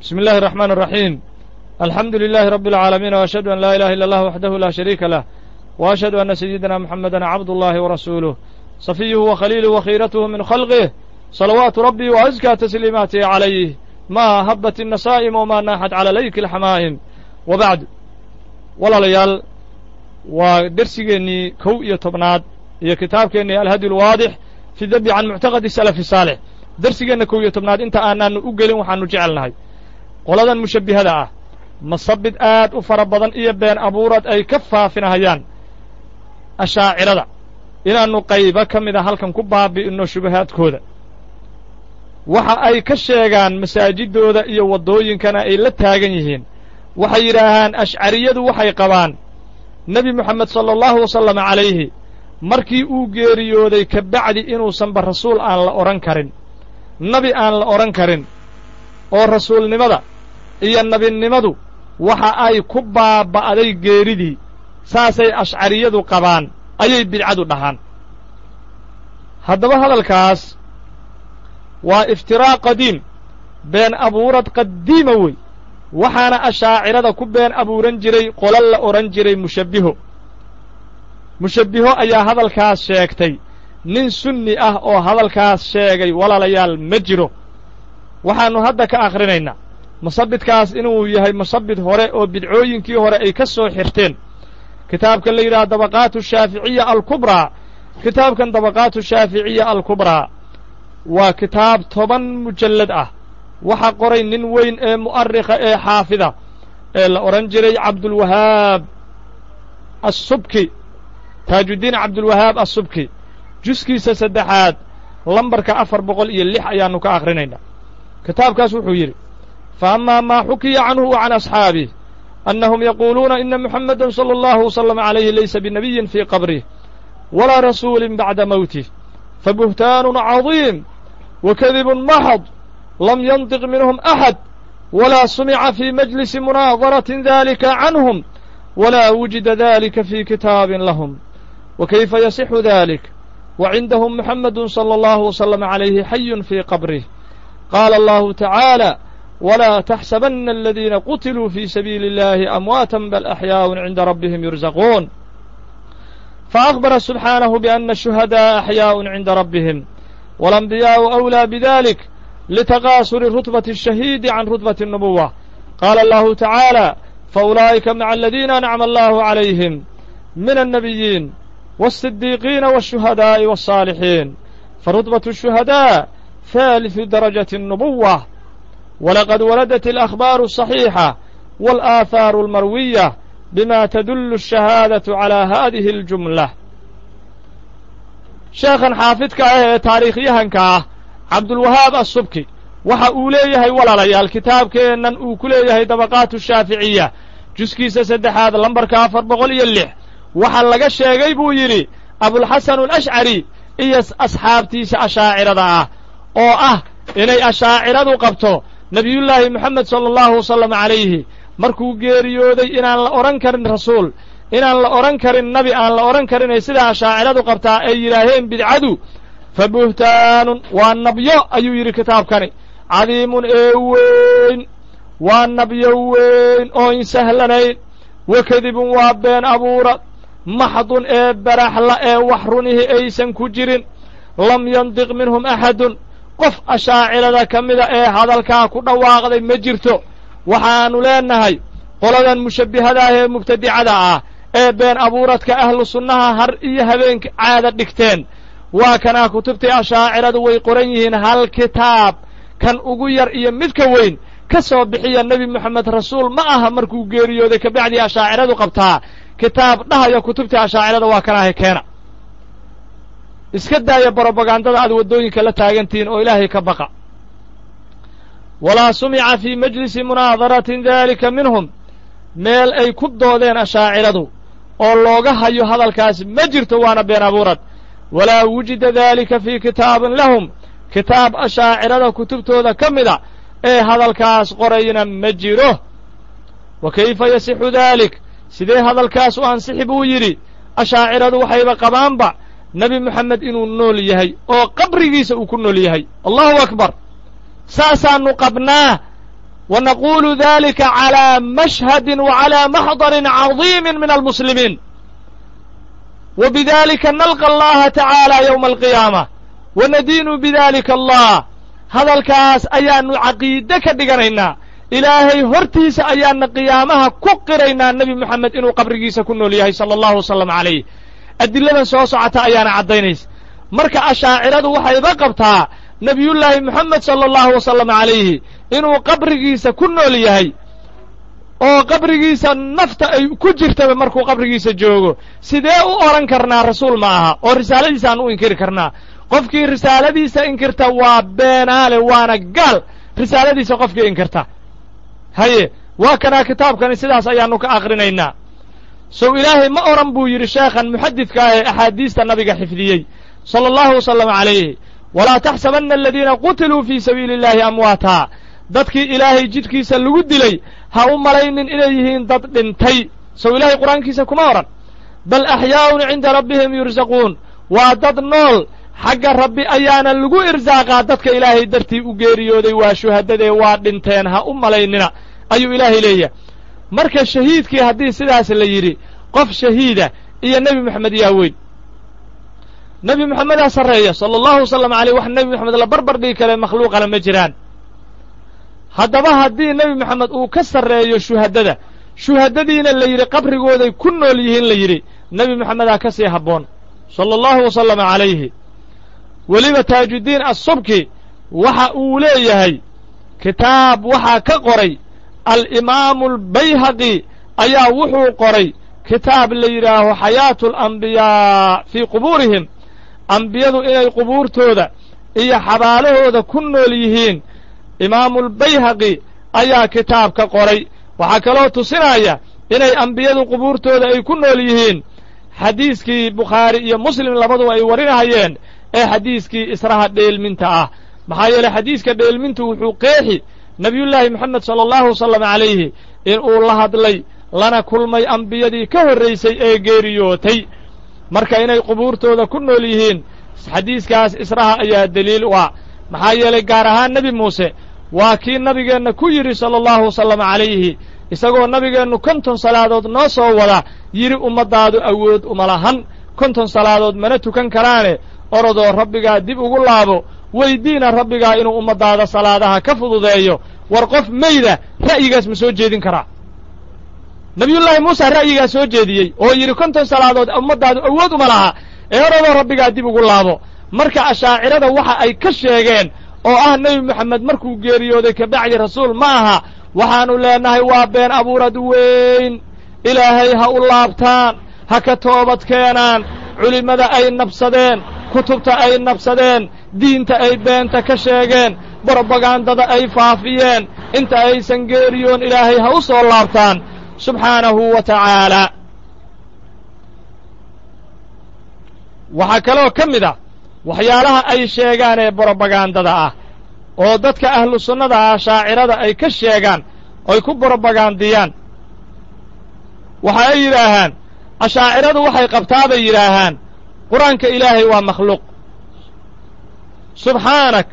bismi اllahi الرحman الرaحيم alxamdu للahi رb العaalamiin وأشhهadu an laa ilaha ilا اllah waxdahu la shariika lah وأشhهadu أna سيidina mxameda cabd الlahi وrasuuluه صafiyuhu وkhaliiluه وkhiiratuhu min khalqih صalawaatu rabbi وأزkى تsliimaatih عalayh ma habat النasاa'im وma naaxat calى layki الxamaa'im wabacd walaalayaal waa dersigeennii kow iyo tobnaad iyo kitaabkeennii alhadi اlwaadix fi dabi can muctaqadi salafi saalix dersigeenna kow iyo tobnaad inta aanaanu u gelin waxaanu jecelnahay qoladan mushabbihada ah masabid aad u fara badan iyo been abuurad ay ka faafinahayaan ashaacirada inaannu qaybo ka mida halkan ku baabi'inno shubahaadkooda waxa ay ka sheegaan masaajidooda iyo waddooyinkana ay la taagan yihiin waxay yidhaahaan ashcariyadu waxay qabaan nebi moxamed sala allahu wasalama calayhi markii uu geeriyooday ka bacdi inuusanba rasuul aan la odhan karin nabi aan la odhan karin oo rasuulnimada iyo nebinimadu waxa ay ku baaba'day geeridii saasay ashcariyadu qabaan ayay bidcadu dhahaan haddaba hadalkaas waa iftiraa' qadiim been abuurad qadiima wey waxaana ashaacirada ku been abuuran jiray qolo la odhan jiray mushabbiho mushabbiho ayaa hadalkaas sheegtay nin sunni ah oo hadalkaas sheegay walaalayaal ma jiro waxaannu hadda ka akhrinaynaa musabidkaas inuu yahay musabid hore oo bidcooyinkii hore ay ka soo xirteen kitaabkan la yidhaha dabaqaatu shaaficiya alkubraa kitaabkan dabaqaatu shaaficiya alkubraa waa kitaab toban mujallad ah waxa qoray nin weyn ee mu'arikha ee xaafida ee la odhan jiray cabdulwahaab assubki taajuddiin cabdulwahaab assubki juskiisa saddexaad lambarka afar boqol iyo lix ayaannu ka akhrinaynaa kitaabkaas wuxuu yidhi fa amaa maa xukiya canhu wa can asxaabih annahum yaquuluuna ina muxameda sala allahu wasalama calayhi laysa binabiyin fii qabrih walaa rasuulin bacda mowtih fabuhtaanun cadiim wa kadibun maxad lam yantiq minhum axad walaa sumica fii majlisi munaadaratin dalika canhum walaa wujida dalika fii kitaabin lahum wa kayfa yasixu dalik wa cindahum muxamedu sala allahu wasalama calayhi xayun fii qabrih qaala allahu tacaala walaa taxsabanna aladiina qutiluu fii sabiili اllahi amwaatan bal axyaaءun cinda rabbihim yurzaquun faأkhbara subxaanahu biأna الshuhadaءa axyaaءun cinda rabbihim waاlanbiyaءu أwlىa bidalik litaqaasuri rutbati الshahiidi can rutbati الnubuwa qaala allahu tacaala faulaa'ika maca aladiina ancama allahu calayhim min الnabiyiin والصديقين والشهداء والصالحين فرتبة الشهداء ثالث درجة النبوة ولقد وردت الأخبار الصحيحة والآثار المروية بما تدل الشهادة على هذه الجملة sheekhan xaafidka ah ee taariikhyahanka ah cabdulwahaab assubki waxa uu leeyahay walaalayaal kitaabkeennan uu ku leeyahay dabaqaatu shaaficiya juskiisa saddexaad lambarka afar boqol iyo lix waxa laga sheegay buu yidhi abulxasan alashcari iyo asxaabtiisa ashaacirada ah oo ah inay ashaaciradu qabto nebiyullaahi moxamed sala allahu wasalam calayhi markuu geeriyooday inaan la odhan karin rasuul inaan la odhan karin nabi aan la odhan karinay sidaa ashaaciradu qabtaa ay yidhaaheen bidcadu fa buhtaanun waa nabyo ayuu yidhi kitaabkani cadiimun ee weyn waa nabyo weyn oo insahlanayn wa kadibun waa been abuura maxdun ee baraxla ee wax runihii aysan ku jirin lam yandiq minhum axadun qof ashaacirada ka mida ee hadalkaa ku dhawaaqday ma jirto waxaannu leennahay qoladan mushabbihada ah ee mubtadicada ah ee been abuuradka ahlu sunnaha har iyo habeenka caada dhigteen waa kanaa kutubtii ashaaciradu way qoran yihiin hal kitaab kan ugu yar iyo midka weyn ka soo bixiya nebi moxamed rasuul ma aha markuu geeriyooday kabacdii ashaaciradu qabtaa kitaab dhahaya kutubtii ashaacirada waa kanaahay keena iska daaya brobagandada aad waddooyinka la taagantihiin oo ilaahay ka baqa walaa sumica fii majlisi munaadaratin daalika minhum meel ay ku doodeen ashaaciradu oo looga hayo hadalkaas ma jirto waana been abuurad walaa wujida daalika fii kitaabin lahum kitaab ashaacirada kutubtooda ka mida ee hadalkaas qorayna ma jiro wa kayfa yasixu daalik sidee hadalkaas u ansixi buu yidhi ashaaciradu waxayba qabaanba nebi moxamed inuu nool yahay oo qabrigiisa uu ku nool yahay allahu akbar saasaannu qabnaa wa naqulu dalika calى mashhadi wa calى maxdarin cadiimi min almuslimiin wa bidalika nalqa allaha tacaala ywma alqiyaama wa nadiinu bidalika allah hadalkaas ayaanu caqiide ka dhiganaynaa ilaahay hortiisa ayaana qiyaamaha ku qiraynaa nebi moxamed inuu qabrigiisa ku nool yahay sala allahu wasalam calayh adiladan soo socota ayaana caddaynaysa marka ashaaciradu waxayba qabtaa nebiyullaahi moxamed sala allahu wasalam calayhi inuu qabrigiisa ku nool yahay oo qabrigiisa nafta ay ku jirtaba markuu qabrigiisa joogo sidee u odhan karnaa rasuul ma aha oo risaaladiisa aan u inkiri karnaa qofkii risaaladiisa inkirta waa beenaale waana gaal risaaladiisa qofkii inkirta haye waa kanaa kitaabkani sidaas ayaannu ka akrinaynaa sow ilaahay ma odhan buu yidhi sheekhan muxadidka ah ee axaadiista nabiga xifdiyey sala allahu wasalam calayhi walaa taxsabanna aladiina qutiluu fii sabiili illaahi amwaataa dadkii ilaahay jidhkiisa lagu dilay ha u malaynin inay yihiin dad dhintay sow ilaahay qur-aankiisa kuma odhan bal axyaa'un cinda rabbihim yursaquun waa dad nool xagga rabbi ayaana lagu irsaaqaa dadka ilaahay dartii u geeriyooday waa shuhadadee waa dhinteen ha u malaynina ayuu ilaahay leeyahay marka shahiidkii haddii sidaas la yidhi qof shahiida iyo nebi moxamed yaa weyn nebi moxamedaa sarreeya sala allahu wasalam aleyh wax nebi moxamed la barbar dhigi kale makhluuqale ma jiraan haddaba haddii nebi moxamed uu ka sarreeyo shuhadada shuhadadiina la yidhi qabrigooday ku nool yihiin la yidhi nebi moxamedaa ka sii habboon sala allahu wasalama calayhi weliba taajuddiin assubki waxa uu leeyahay kitaab waxaa ka qoray alimaamu albayhaqi ayaa wuxuu qoray kitaab la yidhaaho xayaatu alambiyaa fii qubuurihim ambiyadu inay qubuurtooda iyo xabaalahooda ku nool yihiin imaamulbayhaqi ayaa kitaab ka qoray waxaa kaloo tusinaya inay ambiyadu qubuurtooda ay ku nool yihiin xadiiskii bukhaari iyo muslim labaduba ay warinahayeen ee xadiiskii israha dheelminta ah maxaa yeeley xadiiska dheelmintu wuxuu qeexi nebiyullaahi moxamed sala allahu wasalam calayhi in uu la hadlay lana kulmay ambiyadii ka horraysay ee geeriyootay marka inay qubuurtooda ku nool yihiin xadiiskaas israha ayaa deliil u ah maxaa yeelay gaar ahaan nebi muuse waa kii nabigeenna ku yidhi sala allahu wasalam calayhi isagoo nabigeennu konton salaadood noo soo wada yidhi ummaddaadu awood uma lahan konton salaadood mana tukan karaane orodoo rabbigaa dib ugu laabo weydiina rabbigaa inuu ummaddaada salaadaha ka fududeeyo war qof meyda ra'yigaas ma soo jeedin karaa nebiyullaahi muuse ra'yigaa soo jeediyey oo yidhi konton salaadood ummaddaadu awood uma laha ee orodoo rabbigaa dib ugu laabo marka ashaacirada waxa ay ka sheegeen oo ah nebi moxamed markuu geeriyooday kabacdi rasuul ma aha waxaannu leenahay waa been abuurad weyn ilaahay ha u laabtaan ha ka toobad keenaan culimmada ay nabsadeen kutubta ay nabsadeen diinta ay beenta ka sheegeen brobagandada ay faafiyeen inta aysan geeriyoon ilaahay ha u soo laabtaan subxaanahu wa tacaalaa waxaa kaloo ka mid ah waxyaalaha ay sheegaan ee brobagandada ah oo dadka ahlu sunnada ah shaacirada ay ka sheegaan oy ku brobagandiyaan waxa ay yidhaahaan ashaaciradu waxay qabtaa bay yidhaahaan qur-aanka ilaahay waa makhluuq subxaanak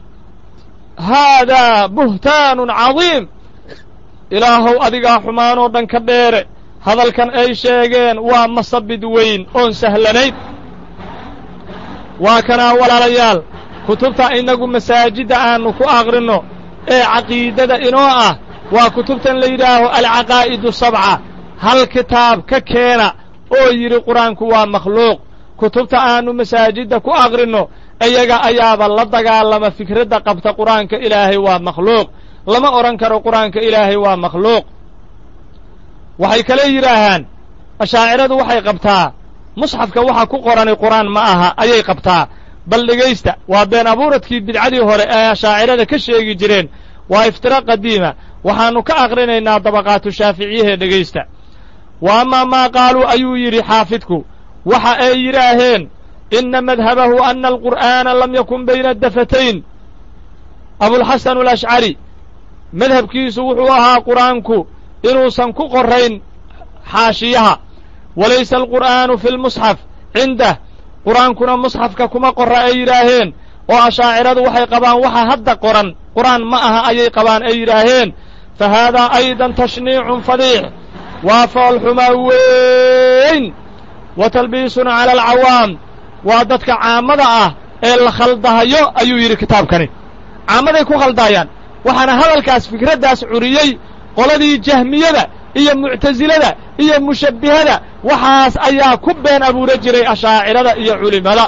haadaa buhtaanun cadiim ilaahow adigaa xumaanoo dhan ka dheere hadalkan ay sheegeen waa masabid weyn oon sahlanayn waa kanaa walaalayaal kutubta innagu masaajidda aannu ku aqrinno ee caqiidada inoo ah waa kutubtan la yidhaaho alcaqaa'idu sabca hal kitaab ka keena oo yidhi qur-aanku waa makhluuq kutubta aannu masaajidda ku aqrinno iyaga ayaaba la dagaalama fikradda qabta qur-aanka ilaahay waa makhluuq lama odhan karo qur-aanka ilaahay waa makhluuq waxay kale yidhaahaan ashaaciradu waxay qabtaa musxafka waxa ku qorani qur-aan ma aha ayay qabtaa bal dhegaysta waa been abuuradkii bidcadii hore ee ashaacirada ka sheegi jireen waa iftira qadiima waxaannu ka aqrinaynaa dabaqaatu shaaficiyahee dhegaysta wa amaa maa qaaluu ayuu yidhi xaafidku waxa ay yidhaaheen inna madhabahu ana alqur'aana lam yakun bayna dafatayn abulxasan alashcari madhabkiisu wuxuu ahaa qur'aanku inuusan ku qorayn xaashiyaha walaysa alqur'aanu fi lmusxaf cindah qur'aankuna musxafka kuma qorra ay yidhaaheen oo ashaaciradu waxay qabaan waxa hadda qoran qur'aan ma aha ayay qabaan ay yidhaaheen fa haadaa aydan tashniicun fadiix waa foolxumaa weyn wa talbiisun cala alcawaam waa dadka caamada ah ee la khaldahayo ayuu yidhi kitaabkani caamaday ku khaldaayaan waxaana hadalkaas fikraddaas curiyey qoladii jahmiyada iyo muctasilada iyo mushabbihada waxaas ayaa ku been abuura jiray ashaacirada iyo culimmada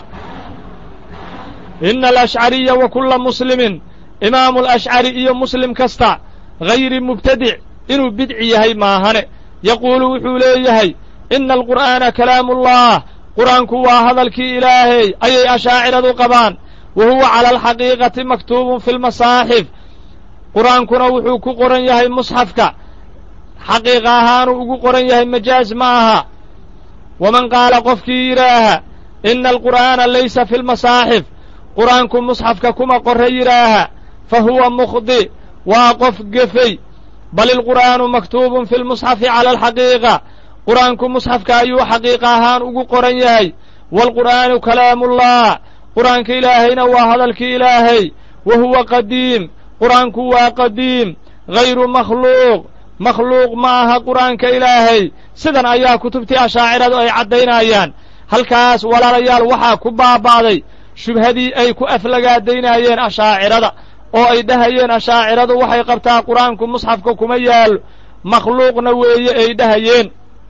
ina alashcariya wa kulla muslimin imaamu alashcari iyo muslim kasta hayri mubtadic inuu bidci yahay maahane yaquulu wuxuu leeyahay ina alqur'aana kalaamuullah qur'aanku waa hadalkii ilaahay ayay ashaaciradu qabaan wa huwa cala alxaqiiqati maktuubun fi lmasaaxif qur'aankuna wuxuu ku qoran yahay musxafka xaqiiqa ahaanuu ugu qoran yahay majaaz ma aha waman qaala qofkii yidhaaha ina alqur'aana laysa fi lmasaaxif qur'aanku musxafka kuma qorre yidhaaha fa huwa mukhdi waa qof gefey bal ilqur'aanu maktuubun fi lmusxafi cala alxaqiiqa qur'aanku musxafka ayuu xaqiiqa ahaan ugu qoran yahay waalqur'aanu kalaamullah qur'aanka ilaahayna waa hadalkii ilaahay wa huwa qadiim qur'aanku waa qadiim hayru makhluuq makhluuq ma aha qur'aanka ilaahay sidan ayaa kutubtii ashaaciradu ay caddaynayaan halkaas walaalayaal waxaa ku baaba'day shubhadii ay ku aflagaadaynayeen ashaacirada oo ay dhahayeen ashaaciradu waxay qabtaa qur'aanku musxafka kuma yaalo makhluuqna weeye ay dhahayeen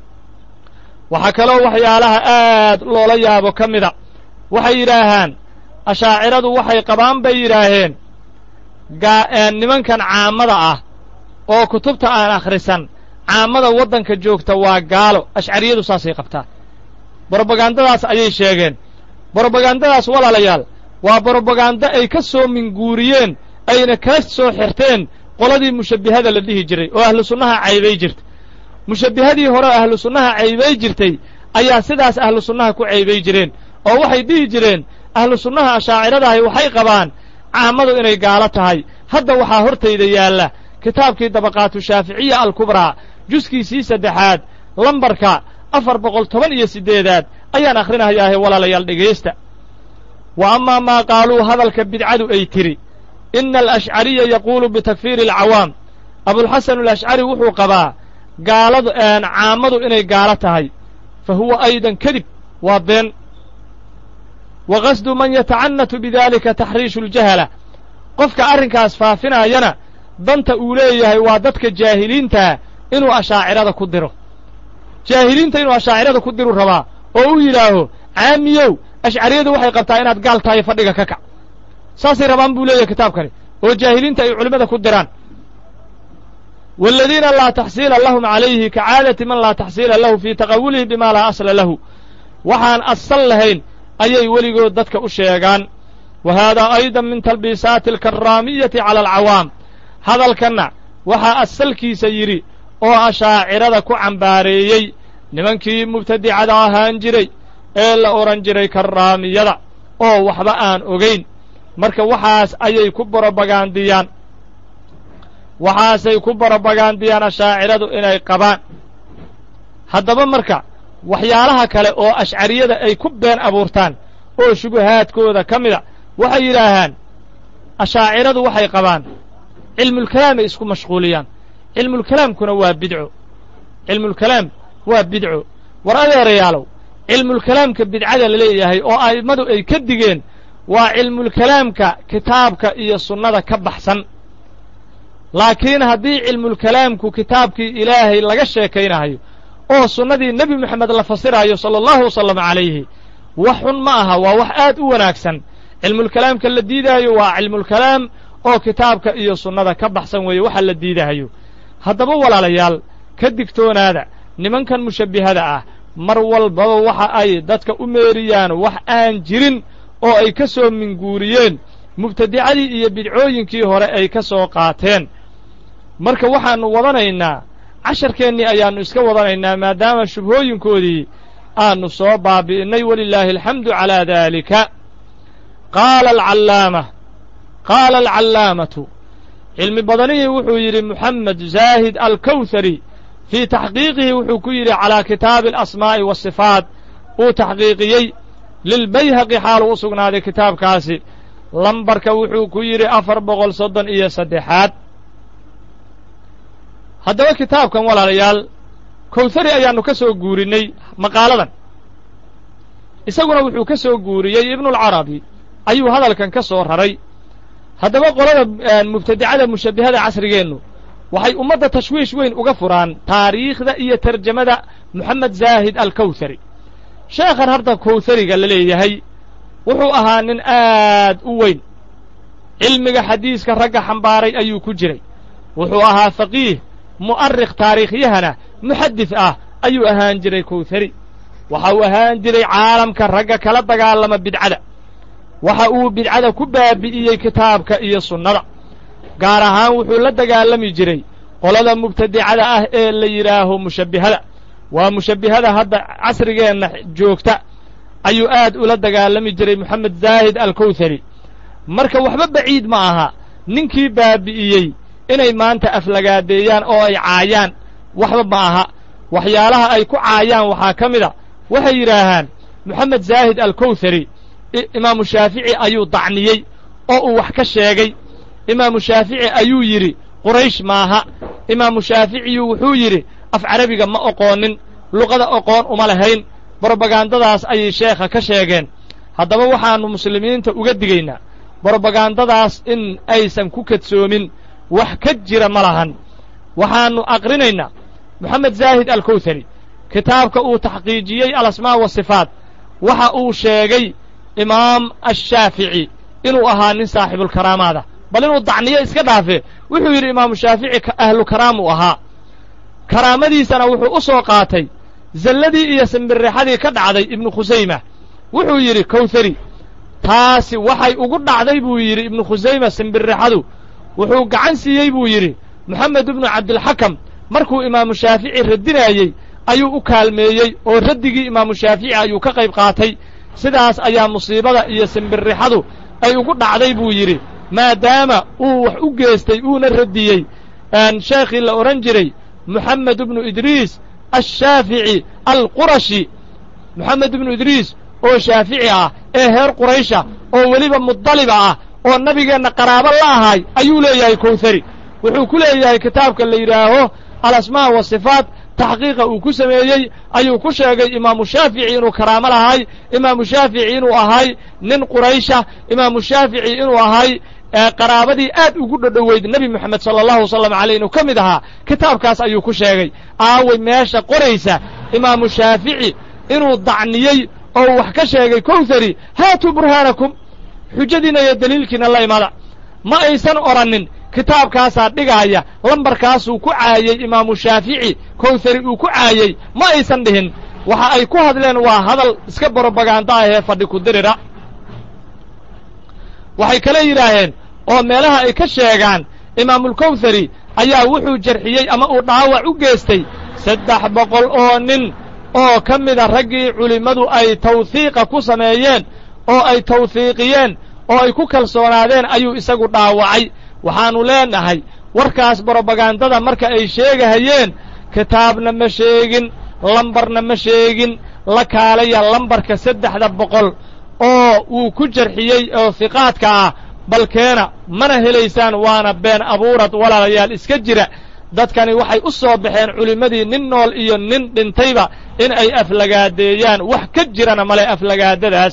waxaa kaloo waxyaalaha aad loola yaabo ka mida waxay yidhaahaan ashaaciradu waxay qabaan bay yidhaaheen nimankan caamada ah oo kutubta aan akhrisan caamada waddanka joogta waa gaalo ashcariyadu saasay qabtaa brobagandadaas ayay sheegeen brobagandadaas walaalayaal waa brobagando ay ka soo minguuriyeen ayna kala soo xirteen qoladii mushabbihada la dhihi jiray oo ahlu sunnaha caybay jirtay mushabbihadii hore oo ahlu sunnaha caybay jirtay ayaa sidaas ahlu sunnaha ku caybay jireen oo waxay dhihi jireen ahlu sunnaha ashaaciradahi waxay qabaan caamadu inay gaalo tahay hadda waxaa hortayda yaalla kitaabkii dabaqaatu shaaficiya alkubraa juskiisii saddexaad lambarka afar boqol toban iyo siddeedaad ayaan akhrinayaahe walaalayaal dhegaysta wa amaa maa qaaluu hadalka bidcadu ay tidhi ina alashcariya yaquulu bitakfiiri alcawaam abulxasan alashcari wuxuu qabaa gaaladu caamadu inay gaalo tahay fa huwa aydan kadib waa been wa qasdu man yatacannatu bidalika taxriishu aljahala qofka arrinkaas faafinaayana danta uu leeyahay waa dadka jaahiliintaa inuu ashaacirada ku diro jaahiliinta inuu ashaacirada ku diru rabaa oo u yidhaaho caamiyow ashcariyadu waxay qabtaa inaad gaal tahay fadhiga ka kac saasay rabaan buu leeyahay kitaabkani oo jaahiliinta ay culimmada ku diraan waaladiina laa taxsiila lahum calayhi ka caadati man laa taxsiila lahu fii taqawulihi bima laa asla lahu waxaan asal lahayn ayay weligood dadka u sheegaan wa haadaa aydan min talbiisaati alkarraamiyati cala alcawaam hadalkanna waxaa asalkiisa yidhi oo ashaacirada ku cambaareeyey nimankii mubtadicada ahaan jiray ee la odhan jiray karraamiyada oo waxba aan ogayn marka waxaas ayay ku borobagaandiyaan waxaasay ku borobagaandiyaan ashaaciradu inay qabaan haddaba marka waxyaalaha kale oo ashcariyada ay ku been abuurtaan oo shubahaadkooda ka mida waxay yidhaahaan ashaaciradu waxay qabaan cilmulkalaamay isku mashquuliyaan cilmulkalaamkuna waa bidco cilmulkalaam waa bidco war adeerayaalow cilmulkalaamka bidcada la leeyahay oo a'immadu ay ka digeen waa cilmulkalaamka kitaabka iyo sunnada ka baxsan laakiin haddii cilmulkalaamku kitaabkii ilaahay laga sheekaynahayo oo sunnadii nebi moxamed la fasiraayo sala allahu wasalam calayhi wax xun ma aha waa wax aad u wanaagsan cilmulkalaamka la diidaayo waa cilmulkalaam oo kitaabka iyo sunnada ka baxsan weeye waxa la diidahayo haddaba walaalayaal ka digtoonaada nimankan mushabbihada ah mar walbaba waxa ay dadka u meeriyaan wax aan jirin oo ay ka soo minguuriyeen mubtadicadii iyo bidcooyinkii hore ay ka soo qaateen marka waxaannu wadanaynaa casharkeennii ayaannu iska wadanaynaa maadaama shubhooyinkoodii aannu soo baabi'innay walilaahi alxamdu calaa daalika qaala alcallaama qaala alcallaamatu cilmi badanihii wuxuu yidhi moxamed zaahid alkawhari fii taxqiiqihi wuxuu ku yidhi calaa kitaabi alasmaa'i waasifaat uu taxqiiqiyey lilbayhaqi xaaluu u sugnaaday kitaabkaasi lambarka wuxuu ku yidhi afar boqol soddon iyo saddexaad haddaba kitaabkan walaalayaal kowhari ayaannu ka soo guurinnay maqaaladan isaguna wuxuu ka soo guuriyey ibnulcarabi ayuu hadalkan ka soo raray haddaba qolada mubtadicada mushabbihada casrigeennu waxay ummadda tashwiish weyn uga furaan taariikhda iyo tarjamada moxamed zaahid alkowhari sheekhan hadda kowhariga la leeyahay wuxuu ahaa nin aad u weyn cilmiga xadiiska ragga xambaaray ayuu ku jiray wuxuu ahaa faqiih mu'arikh taariikhyahana muxaddis ah ayuu ahaan jiray kowhari waxa uu ahaan jiray caalamka ragga kala dagaalama bidcada waxa uu bidcada ku baabi'iyey kitaabka iyo sunnada gaar ahaan wuxuu la dagaalami jiray qolada mubtadicada ah ee la yidhaaho mushabbihada waa mushabbihada hadda casrigeenna joogta ayuu aad ula dagaalami jiray moxamed zaahid alkowhari marka waxba baciid ma aha ninkii baabi'iyey inay maanta aflagaadeeyaan oo ay caayaan waxba ma aha waxyaalaha ay ku caayaan waxaa ka mid a waxay yidhaahaan moxamed zaahid alkowhari imaamu shaafici ayuu dacniyey oo uu wax ka sheegay imaamu shaafici ayuu yidhi quraysh maaha imaamu shaaficiyu wuxuu yidhi af carabiga ma oqoonin luqada oqoon uma lahayn brobagandadaas ayay sheekha ka sheegeen haddaba waxaannu muslimiinta uga digaynaa brobagandadaas in aysan ku kadsoomin wax ka jira ma lahan waxaannu aqrinaynaa moxamed zaahid alkowhari kitaabka uu taxqiijiyey alasmaa wasifaat waxa uu sheegay imaam ashaafici inuu ahaa nin saaxibulkaraamaada bal inuu dacniyo iska dhaafe wuxuu yidhi imaamu shaafici ahlu karaam uu ahaa karaamadiisana wuxuu u soo qaatay zalladii iyo simbirrixadii ka dhacday ibnu khusayma wuxuu yidhi kowhari taasi waxay ugu dhacday buu yidhi ibnu khusayma simbirrixadu wuxuu gacan siiyey buu yidhi moxamed ibnu cabdilxakam markuu imaamu shaafici radinaayey ayuu u kaalmeeyey oo raddigii imaamu shaafici ayuu ka qayb qaatay sidaas ayaa musiibada iyo simbirrixadu ay ugu dhacday buu yidhi maadaama uu wax u geestay uuna radiyey sheekhii la odhan jiray moxamed ibnu idriis ashaafici alqurashi moxamed ibnu idriis oo shaafici ah ee heer quraysha oo weliba mudaliba ah oo nabigeenna qaraabo la ahay ayuu leeyahay kowhari wuxuu ku leeyahay kitaabka la yidhaaho alasmaa wasifaat taxqiiqa uu ku sameeyey ayuu ku sheegay imaamu shaafici inuu karaamo lahay imaamu shaafici inuu ahay nin quraysha imaamu shaafici inuu ahay qaraabadii aad ugu dhodhoweyd nebi moxamed sala allahu wasalam aleyh inuu ka mid ahaa kitaabkaas ayuu ku sheegay aaway meesha qoraysa imaamu shaafici inuu dacniyey oo wax ka sheegay kowhari haatuu burhaanakum xujadiinna iyo daliilkiina la imada ma aysan odhannin kitaabkaasaa dhigaaya lambarkaasuu ku caayey imaamu shaafici kowhari uu ku caayey ma aysan dhihin waxa ay ku hadleen waa hadal iska brobaganda ah ee fadhi ku dirira waxay kale yidhaaheen oo meelaha ay ka sheegaan imaamulkowhari ayaa wuxuu jarxiyey ama uu dhaawac u geestay saddex boqol oo nin oo ka mida raggii culimmadu ay tawhiiqa ku sameeyeen oo ay tawhiiqiyeen oo ay ku kalsoonaadeen ayuu isagu dhaawacay waxaannu leenahay warkaas brobagandada marka ay sheegahayeen kitaabna ma sheegin lambarna ma sheegin la kaalaya lambarka saddexda boqol oo uu ku jarxiyey oo hiqaadka ah balkeena mana helaysaan waana been abuurad walaalayaal iska jira dadkani waxay u soo baxeen culimmadii nin nool iyo nin dhintayba in ay aflagaadeeyaan wax ka jirana male aflagaadadaas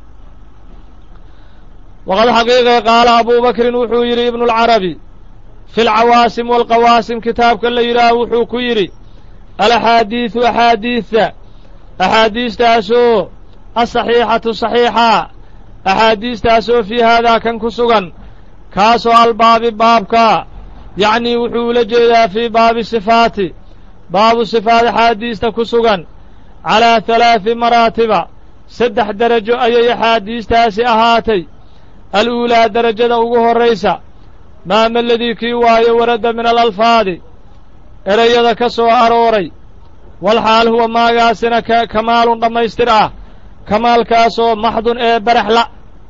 waqad xaqiiqe qaala abubakrin wuxuu yidhi ibnualcarabi fi alcawaasim waalqawaasim kitaabka la yidhaaho wuxuu ku yidhi alaxaadiidu axaadiidta axaadiistaasoo asaxiixatu saxiixa axaadiistaasoo fii haadaa kan ku sugan kaasoo albaabi baabka yacnii wuxuu ula jeedaa fii baabi sifaati baabu sifaat axaadiista ku sugan calaa halaadi maraatiba saddex derajo ayay axaadiistaasi ahaatay aluulaa derajada ugu horraysa maama ladii kii waayo waradda min alalfaadi erayada ka soo arooray walxaal huwa maagaasina kamaalun dhammaystir ah kamaalkaasoo maxdun ee baraxla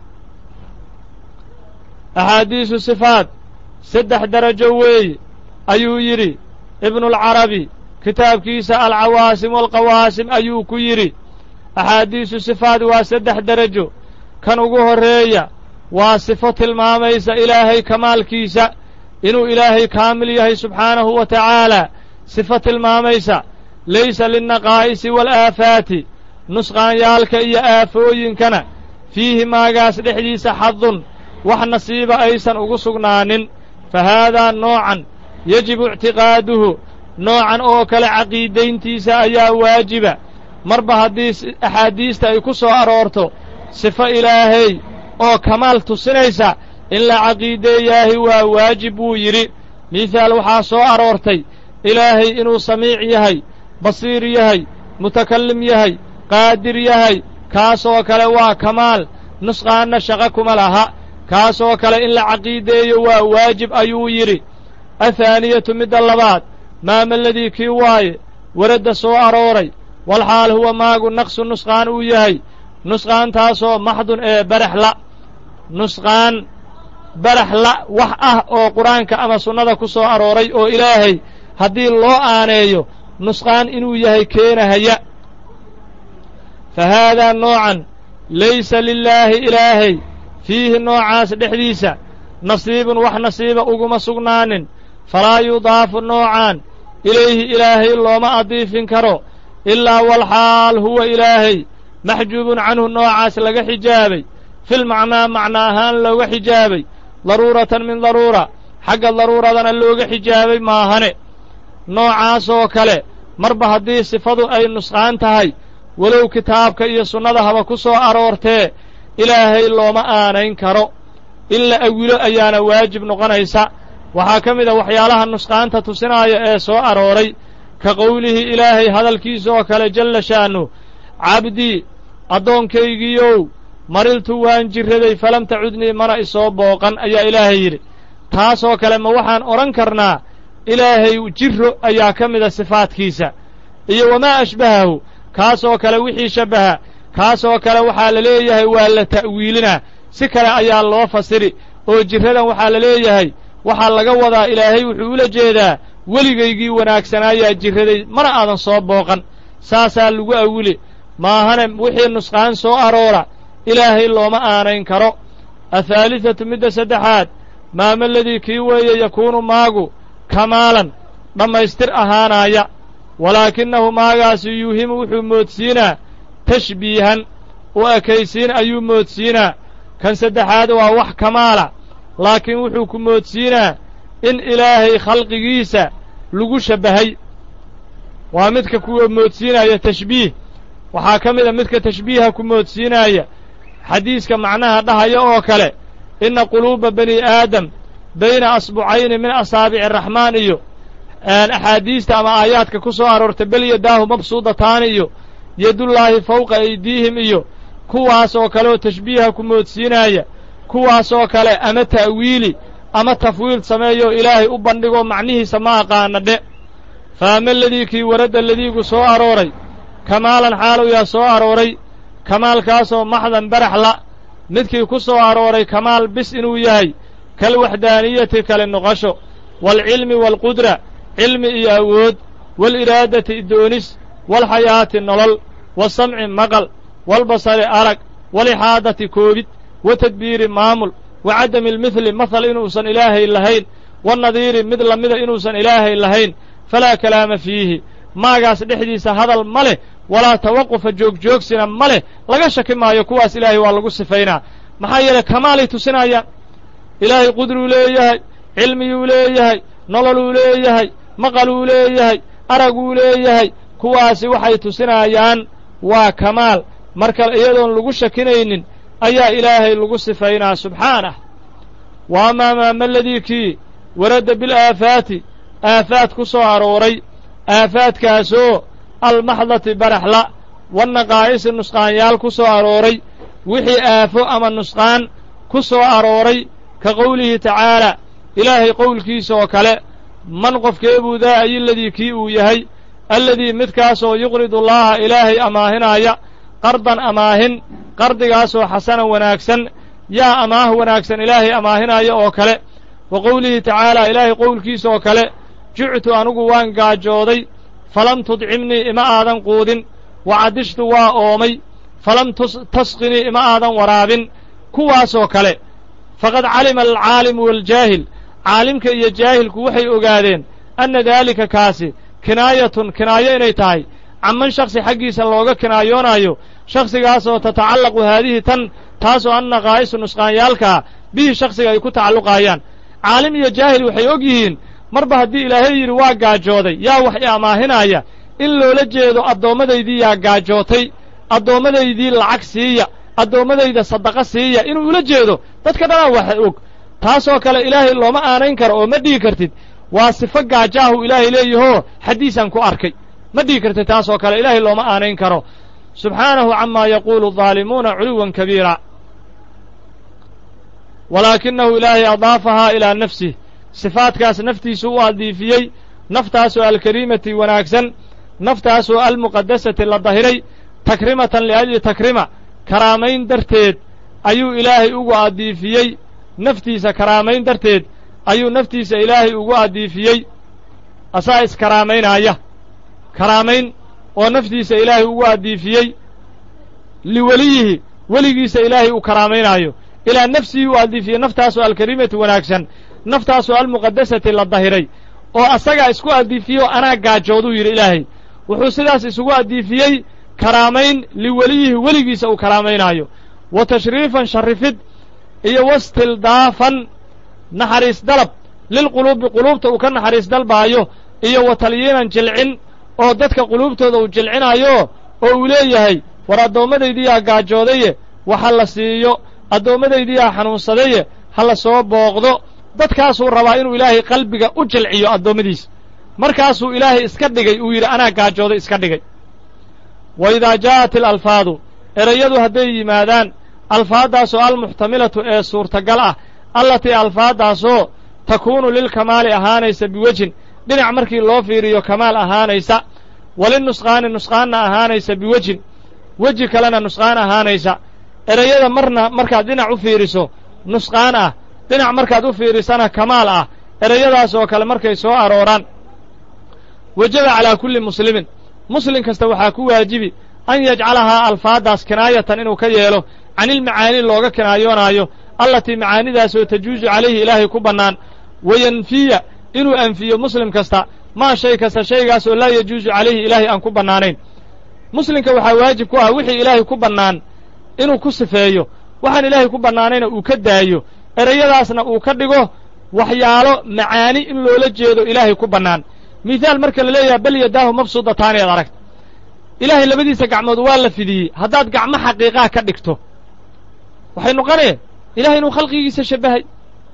axaadiisu sifaat saddex derajo weeye ayuu yidhi ibnualcarabi kitaabkiisa alcawaasim waalqawaasim ayuu ku yidhi axaadiisu sifaat waa saddex derajo kan ugu horreeya waa sifo tilmaamaysa ilaahay kamaalkiisa inuu ilaahay kaamil yahay subxaanahu wa tacaala sifo tilmaamaysa laysa linnaqaa'isi waalaafaati nusqaanyaalka iyo aafooyinkana fiihi maagaas dhexdiisa xadun wax nasiiba aysan ugu sugnaanin fa haadaa noocan yejibu ictiqaaduhu noocan oo kale caqiidayntiisa ayaa waajiba marba haddii axaadiista ay ku soo aroorto sifo ilaahay oo kamaal tusinaysa in la caqiideeyaahi waa waajib buu yidhi mihaal waxaa soo aroortay ilaahay inuu samiic yahay basiir yahay mutakallim yahay qaadir yahay kaasoo kale waa kamaal nusqaanna shaqo kuma laha kaasoo kale in la caqiideeyo waa waajib ayuu yidhi athaaniyatu midda labaad maamaladii kii waaye weradda soo arooray walxaal huwa maagu naqsu nusqaan uu yahay nusqaantaasoo maxdun ee barax la nusqaan barax la wax ah oo qur-aanka ama sunnada ku soo arooray oo ilaahay haddii loo aaneeyo nusqaan inuu yahay keenahaya fa haadaa noocan laysa lilaahi ilaahay fiihi noocaas dhexdiisa nasiibun wax nasiiba uguma sugnaanin falaa yudaafu noocaan ilayhi ilaahay looma adiifin karo ilaa walxaal huwa ilaahay maxjuubun canhu noocaas laga xijaabay filmacnaa macna ahaan looga xijaabay daruuratan min daruura xagga daruuradana looga xijaabay maahane noocaasoo kale marba haddii sifadu ay nusqaan tahay walow kitaabka iyo sunnada haba ku soo aroortee ilaahay looma aanayn karo in la awilo ayaana waajib noqonaysa waxaa ka mid a waxyaalaha nusqaanta tusinaaya ee soo arooray ka qowlihii ilaahay hadalkiisa oo kale jalla shaanu cabdii addoonkaygiiyow mariltu waan jirraday falam tacudnii mana isoo booqan ayaa ilaahay yidhi taasoo kale ma waxaan odhan karnaa ilaahay jirro ayaa ka mida sifaadkiisa iyo wamaa ashbahahu kaasoo kale wixii shabbaha kaasoo kale waxaa la leeyahay waa la ta'wiilinaa si kale ayaa loo fasiri oo jirradan waxaa la leeyahay waxaa laga wadaa ilaahay wuxuu ula jeedaa weligaygii wanaagsanaayaa jirraday mana aadan soo booqan saasaa lagu awili maahane wixii nusqaan soo aroora ilaahay looma aanayn karo athaalidatu midda saddexaad maamaladii kii weeye yakuunu maagu kamaalan dhammaystir ahaanaaya walaakinahu maagaasi yuuhimu wuxuu moodsiinaa tashbiihan u ekaysiin ayuu moodsiinaa kan saddexaad waa wax kamaala laakiin wuxuu ku moodsiinaa in ilaahay khalqigiisa lagu shabbahay waa midka ku moodsiinaya tashbiih waxaa ka mid a midka tashbiiha ku moodsiinaaya xadiiska macnaha dhahaya oo kale inna quluuba bani aadam bayna asbucayni min asaabici araxmaan iyo axaadiista ama aayaadka ku soo aroortay bel yadaahu mabsuudataani iyo yadullaahi fawqa aydiihim iyo kuwaas oo kale oo tashbiiha ku moodsiinaaya kuwaasoo kale ama ta'wiili ama tafwiil sameeyo ilaahay u bandhigo macnihiisa ma aqaana dhe faama aladii kii waradda ladiigu soo arooray kamaalan xaalu yaa soo arooray kamaalkaasoo maxdan barax la midkii ku soo arooray kamaal bis inuu yahay kalwaxdaaniyati kale noqosho waalcilmi waalqudra cilmi iyo awood waaliraadati doonis waalxayaati nolol waasamci maqal waalbasari arag waalixaadati koobid wa tadbiiri maamul wa cadami almithli mahal inuusan ilaahay lahayn wanadiiri mid lamida inuusan ilaahay lahayn falaa kalaama fiihi maagaas dhexdiisa hadal ma leh walaa tawaqufa joogjoogsina ma leh laga shaki maayo kuwaas ilaahay waa lagu sifaynaa maxaa yeelay kamaalay tusinayaan ilaahay qudruu leeyahay cilmiyuu leeyahay nololuu leeyahay maqaluu leeyahay araguu leeyahay kuwaasi waxay tusinayaan waa kamaal marka iyadoon lagu shakinaynin ayaa ilaahay lagu sifaynaa subxaanah wa amaa maamaladii kii waradda bilaafaati aafaad ku soo arooray aafaadkaasoo almaxdati baraxla wannaqaa'isi nusqaanyaal ku soo arooray wixii aafo ama nusqaan ku soo arooray ka qowlihi tacaalaa ilaahay qowlkiisa oo kale man qofkeebuu daa ayiladii kii uu yahay alladii midkaasoo yuqridu allaaha ilaahay amaahinaya qardan amaahin qardigaasoo xasanan wanaagsan yaa amaah wanaagsan ilaahay amaahinaya oo kale wa qowlihi tacaalaa ilaahay qowlkiisa oo kale juctu anugu waan gaajooday falam tudcimnii ima aadan quudin wa cadishtu waa oomay falam tasqinii ima aadan waraabin kuwaasoo kale faqad calima alcaalimu waaljaahil caalimka iyo jaahilku waxay ogaadeen anna daalika kaasi kinaayatun kinaayo inay tahay caman shaksi xaggiisa looga kinaayoonaayo shakhsigaasoo tatacallaqu haadihi tan taasoo an naqaa'isu nusqaanyaalkaa bihi shakhsiga ay ku tacalluqaayaan caalim iyo jaahil waxay og yihiin marba haddii ilaahay yidhi waa gaajooday yaa wax i amaahinaya in loola jeedo addoomadaydii yaa gaajootay addoomadaydii lacag siiya addoommadayda sadaqo siiya inuu ula jeedo dadka dhanaa wax og taasoo kale ilaahay looma aanayn karo oo ma dhihi kartid waa sifo gaajaahu ilaahay leeyahoo xaddiisaan ku arkay ma dhihi kartid taasoo kale ilaahay looma aanayn karo subxaanahu camaa yaquulu daalimuuna culuwan kabiira walaakinahu ilaahay adaafahaa ilaa nafsih sifaadkaas naftiisu u adiifiyey naftaasoo alkariimati wanaagsan naftaasoo almuqadasati la dahiray takrimatan liajli takrima karaamayn darteed ayuu ilaahay ugu adiifiyey naftiisa karaamayn darteed ayuu naftiisa ilaahay ugu adiifiyey asaa iskaraamaynaya karaamayn oo naftiisa ilaahay ugu adiifiyey liweliyihi weligiisa ilaahay uu karaamaynaayo ilaa nafsihi u adiifiyey naftaasoo alkarimati wanaagsan naftaasoo almuqadasati la dahiray oo asagaa isku adiifiyey oo anaa gaajooduu yidhi ilaahay wuxuu sidaas isugu adiifiyey karaamayn liweliyihi weligiisa uu karaamaynaayo wa tashriifan sharrifid iyo wastildaafan naxariis dalab lilquluubi quluubta uu ka naxariis dalbaayo iyo wa talyiinan jilcin oo dadka quluubtooda uu jilcinaayo oo uu leeyahay war addoommadaydiyaa gaajoodaye wax ha la siiyo addoommadaydiyaa xanuunsadaye ha la soo booqdo dadkaasuu rabaa inuu ilaahay qalbiga u jilciyo addoommadiisa markaasuu ilaahay iska dhigay uu yidhi anaa gaajooday iska dhigay wa idaa jaa'at alalfaadu erayadu hadday yimaadaan alfaaddaasoo almuxtamilatu ee suurtagal ah allatii alfaaddaasoo takuunu lilkamaali ahaanaysa biwejhin dhinac markii loo fiiriyo kamaal ahaanaysa walinusqaani nusqaanna ahaanaysa biwejhin weji kalena nusqaan ahaanaysa erayada marna markaad dhinac u fiiriso nusqaan ah dhinac markaad u fiirisana kamaal ah erayadaas oo kale markay soo arooraan wajaba calaa kulli muslimin muslim kasta waxaa ku waajibi an yajcalahaa alfaaddaas kinaayatan inuu ka yeelo canilmacaani looga kinaayoonaayo allatii macaanidaasoo tajuusu calayhi ilaahay ku bannaan wayanfiya inuu anfiyo muslim kasta maa shay kasta shaygaasoo laa yajuusu calayhi ilaahay aan ku bannaanayn muslimka waxaa waajib ku ah wixii ilaahay ku bannaan inuu ku sifeeyo waxaan ilaahay ku bannaanayna uu ka daayo erayadaasna uu ka dhigo waxyaalo macaani in loola jeedo ilaahay ku bannaan mithaal marka la leeyahay bal yadaahu mabsuudataani ad aragta ilaahay labadiisa gacmood waa la fidiyey haddaad gacmo xaqiiqaa ka dhigto waxay noqonee ilahay inuu khalqigiisa shabbahay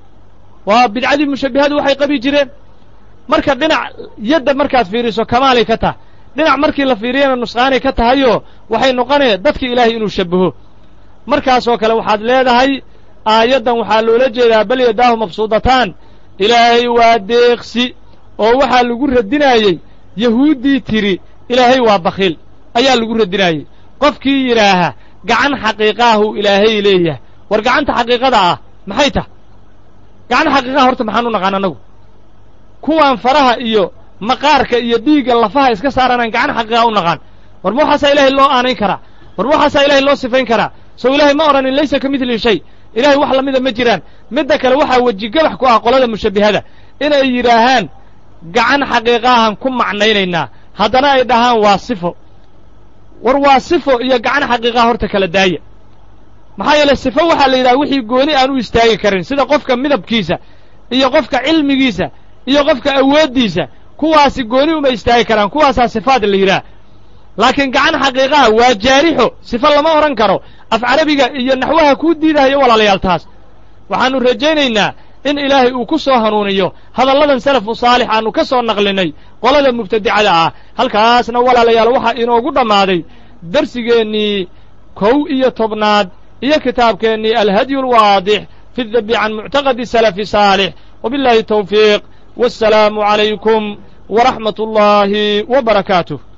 waa bidcadii mushabbihadu waxay qabi jireen marka dhinac yadda markaad fiiriso kamaalay ka tahay dhinac markii la fiiriyana nusqaanay ka tahayoo waxay noqonee dadka ilaahay inuu shabbaho markaasoo kale waxaad leedahay aayaddan waxaa loola jeedaa bal yadaahu mabsuudataan ilaahay waa deeqsi oo waxaa lagu radinaayey yahuuddii tidhi ilaahay waa bakhiil ayaa lagu radinaayey qofkii yidhaaha gacan xaqiiqaahuu ilaahay leeyahay war gacanta xaqiiqada ah maxay tah gacan xaqiiqaha horta maxaan u naqaan annagu kuwaan faraha iyo maqaarka iyo dhiigga lafaha iska saaranaan gacan xaqiiqa u naqaan war ma waxaasaa ilaahay loo aanayn karaa war ma waxaasaa ilaahay loo sifayn karaa sow ilaahay ma odhanin laysa ka midli shay ilahay wax lamida ma jiraan midda kale waxaa wejigabax ku ah qolada mushabbihada inay yidhaahaan gacan xaqiiqaahan ku macnaynaynaa haddana ay dhahaan waa sifo war waa sifo iyo gacan xaqiiqaha horta kala daaya maxaa yeele sifo waxaa la yidhaha wixii gooni aan u istaagi karin sida qofka midabkiisa iyo qofka cilmigiisa iyo qofka awooddiisa kuwaasi gooni uma istaagi karaan kuwaasaa sifaad la yidhaah laakiin gacan xaqiiqaha waa jaarixo sifo lama odhan karo af carabiga iyo naxwaha kuu diidahayo walaalayaal taas waxaannu rajaynaynaa in ilaahay uu ku soo hanuuniyo hadalladan salafu saalix aannu ka soo naqlinay qolada mubtadicada ah halkaasna walaalayaal waxaa inoogu dhammaaday darsigeennii kow iyo tobnaad iyo kitaabkeennii alhadyu alwaadix fi dabi can muctaqadi salafi saalix wabiاllahi tawfiiq wassalaamu calaykum waraxmat ullaahi wa barakaatuh